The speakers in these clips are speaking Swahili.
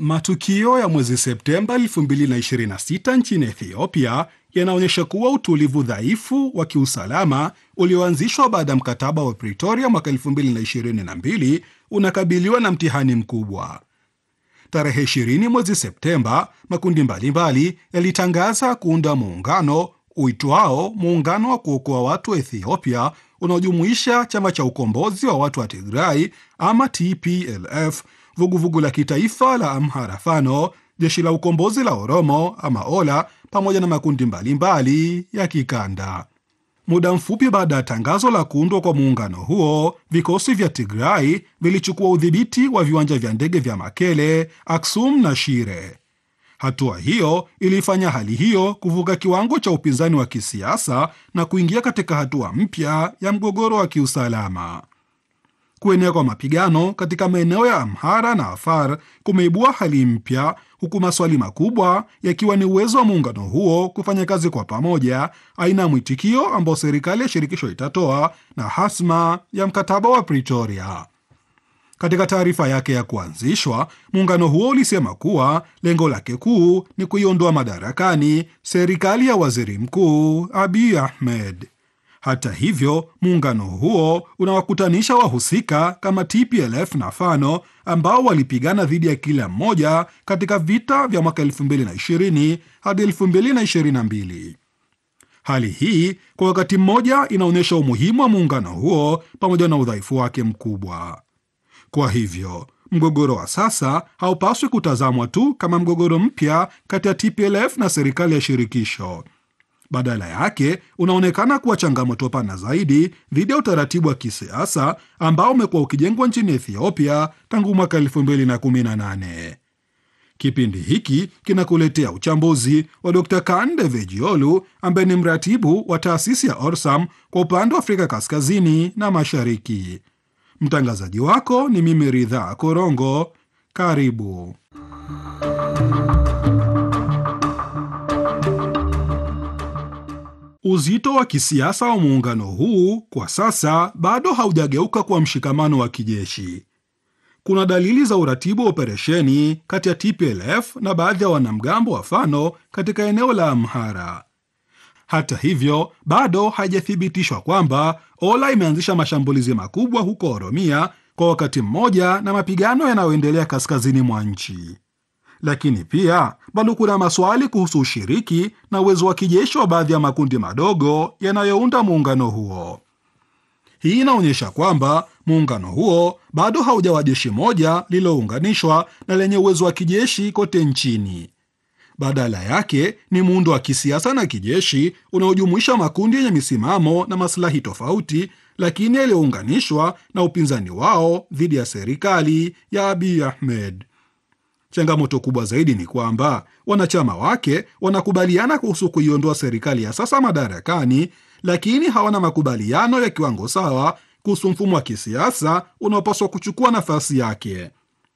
Matukio ya mwezi Septemba 2026 nchini Ethiopia yanaonyesha kuwa utulivu dhaifu wa kiusalama ulioanzishwa baada ya mkataba wa Pretoria mwaka 2022 unakabiliwa na mtihani mkubwa. Tarehe 20 mwezi Septemba, makundi mbalimbali yalitangaza kuunda muungano uitwao Muungano wa Kuokoa Watu wa Ethiopia, unaojumuisha chama cha ukombozi wa watu wa Tigray ama TPLF, vuguvugu la kitaifa la Amhara Fano, jeshi la ukombozi la Oromo ama Ola, pamoja na makundi mbalimbali ya kikanda. Muda mfupi baada ya tangazo la kuundwa kwa muungano huo, vikosi vya Tigray vilichukua udhibiti wa viwanja vya ndege vya Makele, Aksum na Shire. Hatua hiyo ilifanya hali hiyo kuvuka kiwango cha upinzani wa kisiasa na kuingia katika hatua mpya ya mgogoro wa kiusalama. Kuenea kwa mapigano katika maeneo ya Amhara na Afar kumeibua hali mpya, huku maswali makubwa yakiwa ni uwezo wa muungano huo kufanya kazi kwa pamoja, aina ya mwitikio ambao serikali ya shirikisho itatoa na hasma ya mkataba wa Pretoria. Katika taarifa yake ya kuanzishwa, muungano huo ulisema kuwa lengo lake kuu ni kuiondoa madarakani serikali ya waziri mkuu Abiy Ahmed. Hata hivyo, muungano huo unawakutanisha wahusika kama TPLF na Fano ambao walipigana dhidi ya kila mmoja katika vita vya mwaka 2020 hadi 2022. Hali hii kwa wakati mmoja inaonyesha umuhimu wa muungano huo pamoja na udhaifu wake mkubwa. Kwa hivyo mgogoro wa sasa haupaswi kutazamwa tu kama mgogoro mpya kati ya TPLF na serikali ya shirikisho. Badala yake unaonekana kuwa changamoto pana zaidi dhidi ya utaratibu wa kisiasa ambao umekuwa ukijengwa nchini Ethiopia tangu mwaka 2018. Kipindi hiki kinakuletea uchambuzi wa Dr. Kande Vejiolu ambaye ni mratibu wa taasisi ya Orsam kwa upande wa Afrika Kaskazini na Mashariki. Mtangazaji wako ni mimi Ridhaa Korongo. Karibu. Uzito wa kisiasa wa muungano huu kwa sasa bado haujageuka kuwa mshikamano wa kijeshi. Kuna dalili za uratibu wa operesheni kati ya TPLF na baadhi ya wanamgambo wa Fano katika eneo la Amhara. Hata hivyo, bado haijathibitishwa kwamba Ola imeanzisha mashambulizi makubwa huko Oromia kwa wakati mmoja na mapigano yanayoendelea kaskazini mwa nchi. Lakini pia bado kuna maswali kuhusu ushiriki na uwezo wa kijeshi wa baadhi ya makundi madogo yanayounda muungano huo. Hii inaonyesha kwamba muungano huo bado haujawa jeshi moja lililounganishwa na lenye uwezo wa kijeshi kote nchini. Badala yake ni muundo wa kisiasa na kijeshi unaojumuisha makundi yenye misimamo na maslahi tofauti, lakini yaliyounganishwa na upinzani wao dhidi ya serikali ya Abiy Ahmed. Changamoto kubwa zaidi ni kwamba wanachama wake wanakubaliana kuhusu kuiondoa serikali ya sasa madarakani, lakini hawana makubaliano ya kiwango sawa kuhusu mfumo wa kisiasa unaopaswa kuchukua nafasi yake.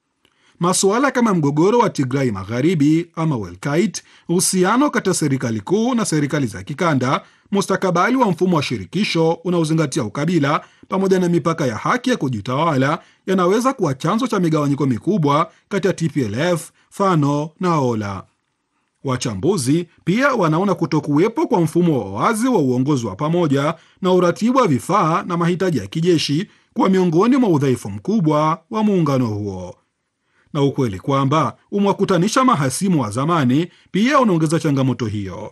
Masuala kama mgogoro wa Tigrai Magharibi ama Welkait, uhusiano kati ya serikali kuu na serikali za kikanda, mustakabali wa mfumo wa shirikisho unaozingatia ukabila, pamoja na mipaka ya haki ya kujitawala yanaweza kuwa chanzo cha migawanyiko mikubwa kati ya TPLF, Fano na Ola. Wachambuzi pia wanaona kutokuwepo kwa mfumo wa wazi wa uongozi wa pamoja na uratibu wa vifaa na mahitaji ya kijeshi kuwa miongoni mwa udhaifu mkubwa wa muungano huo na ukweli kwamba umewakutanisha mahasimu wa zamani pia unaongeza changamoto hiyo.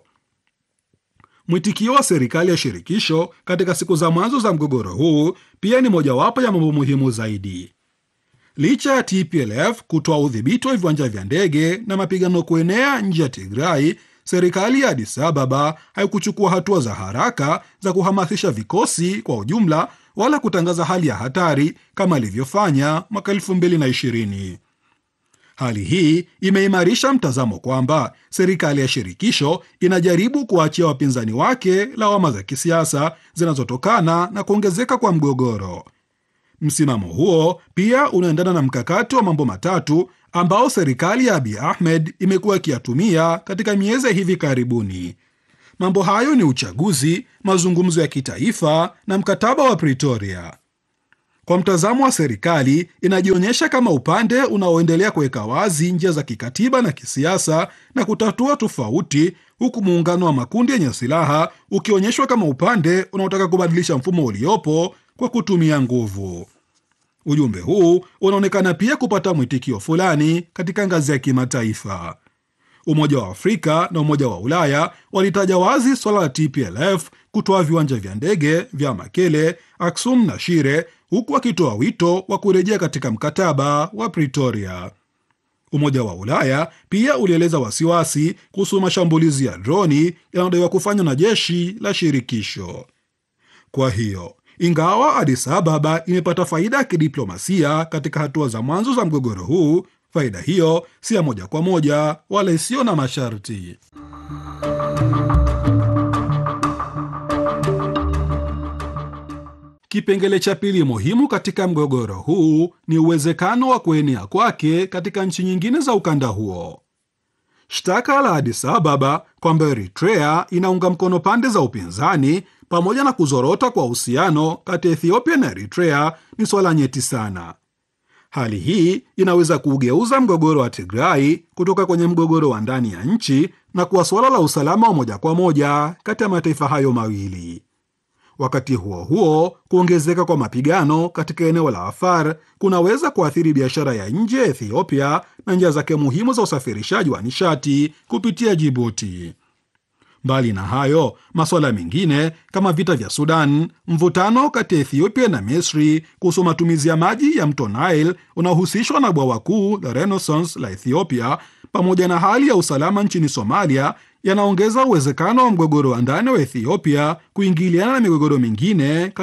Mwitikio wa serikali ya shirikisho katika siku za mwanzo za mgogoro huu pia ni mojawapo ya mambo muhimu zaidi. Licha ya TPLF kutoa udhibiti wa viwanja vya ndege na mapigano kuenea nje ya Tigrai, serikali ya Addis Ababa haikuchukua hatua za haraka za kuhamasisha vikosi kwa ujumla wala kutangaza hali ya hatari kama ilivyofanya mwaka 2020. Hali hii imeimarisha mtazamo kwamba serikali ya shirikisho inajaribu kuwaachia wapinzani wake lawama za kisiasa zinazotokana na kuongezeka kwa mgogoro. Msimamo huo pia unaendana na mkakati wa mambo matatu ambao serikali ya Abiy Ahmed imekuwa ikiyatumia katika miezi hivi karibuni. Mambo hayo ni uchaguzi, mazungumzo ya kitaifa na mkataba wa Pretoria. Kwa mtazamo wa serikali, inajionyesha kama upande unaoendelea kuweka wazi njia za kikatiba na kisiasa na kutatua tofauti, huku muungano wa makundi yenye silaha ukionyeshwa kama upande unaotaka kubadilisha mfumo uliopo kwa kutumia nguvu. Ujumbe huu unaonekana pia kupata mwitikio fulani katika ngazi ya kimataifa. Umoja wa Afrika na Umoja wa Ulaya walitaja wazi swala la TPLF kutoa viwanja vya ndege vya Makele, Aksum na Shire, huku wakitoa wito wa kurejea katika mkataba wa Pretoria. Umoja wa Ulaya pia ulieleza wasiwasi kuhusu mashambulizi ya droni yanayodaiwa kufanywa na jeshi la shirikisho. Kwa hiyo ingawa Addis Ababa imepata faida ya kidiplomasia katika hatua za mwanzo za mgogoro huu, faida hiyo si ya moja kwa moja wala isiyo na masharti. Kipengele cha pili muhimu katika mgogoro huu ni uwezekano wa kuenea kwake katika nchi nyingine za ukanda huo. Shtaka la Addis Ababa kwamba Eritrea inaunga mkono pande za upinzani pamoja na kuzorota kwa uhusiano kati ya Ethiopia na Eritrea ni swala nyeti sana. Hali hii inaweza kuugeuza mgogoro wa Tigrai kutoka kwenye mgogoro wa ndani ya nchi na kuwa suala la usalama wa moja kwa moja kati ya mataifa hayo mawili. Wakati huo huo, kuongezeka kwa mapigano katika eneo la Afar kunaweza kuathiri biashara ya nje ya Ethiopia na njia zake muhimu za usafirishaji wa nishati kupitia Jibuti. Mbali na hayo, masuala mengine kama vita vya Sudan, mvutano kati ya Ethiopia na Misri kuhusu matumizi ya maji ya mto Nile unaohusishwa na bwawa kuu la Renaissance la Ethiopia, pamoja na hali ya usalama nchini Somalia yanaongeza uwezekano wa mgogoro wa ndani wa Ethiopia kuingiliana na migogoro mingine